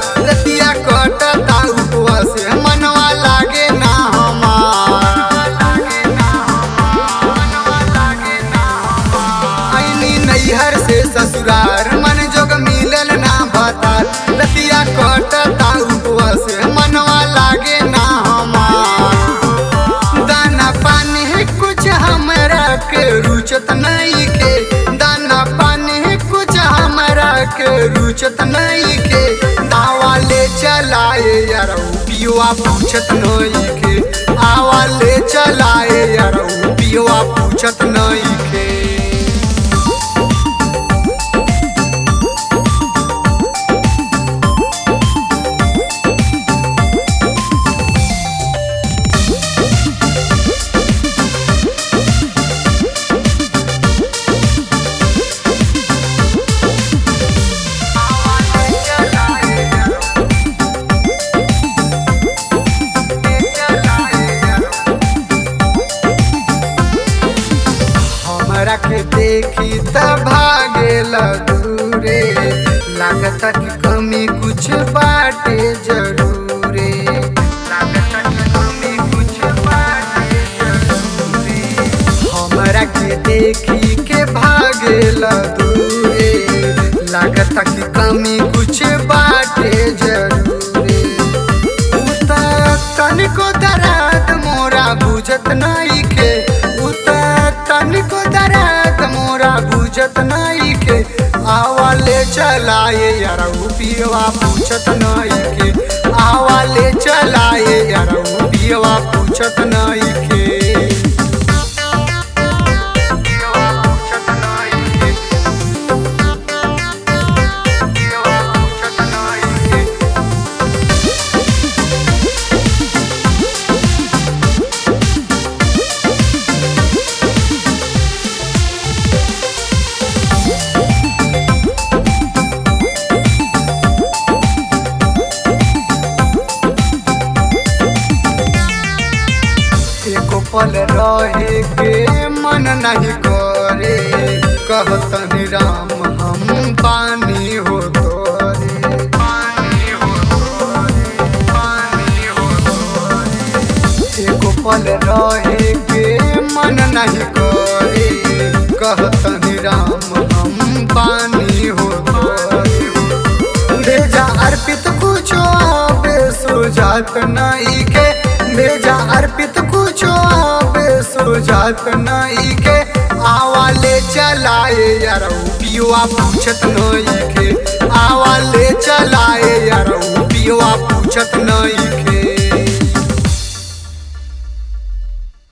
रतिया कटता उपवास मनवा लागे ना हमार आईनी नैहर से ससुरार मन जोग मिलल ना भतार रतिया कटता उपवास मनवा लागे ना हमार दाना पानी कुछ हमरा के रुचत नहीं के दाना पानी कुछ हमरा के रुचत नहीं के दावा ले चलाए यार पियुआ पूछत नहीं के आवा ले चलाए यार पियुआ पूछत नहीं के हमरा के देखी त भागे दूरे लागत कि कमी कुछ बाटे जरूरे लागत कि कमी कुछ बाटे जरूरे हमरा के देखी के भागे दूरे लागत कि कमी कुछ बाटे जरूरे उता तनिको दर्द मोरा बुझत नहीं के उता तनिको दर्द मोरा बुझत नहीं के आवाले चलाए यार पियवा पूछत नहीं के आवाले चलाए यार पियवा पूछत नहीं के पियवा पूछत नहीं के पियवा पूछत नहीं के एको पल रहे के मन नहीं करे कहतनि राम हम पानी हो तोरे पानी हो तोरे पानी हो तोरे एको पल रहे के मन नहीं करे कहतनि राम हम पानी हो तोरे भेजा अर्पित कुछो आबे सुजात नहीं के भेजा अर्पित कुछो आबे सुजात नहीं के आवाले चलाए यार पियुआ पूछत नहीं के आवाले चलाए यार पियुआ पूछत नहीं के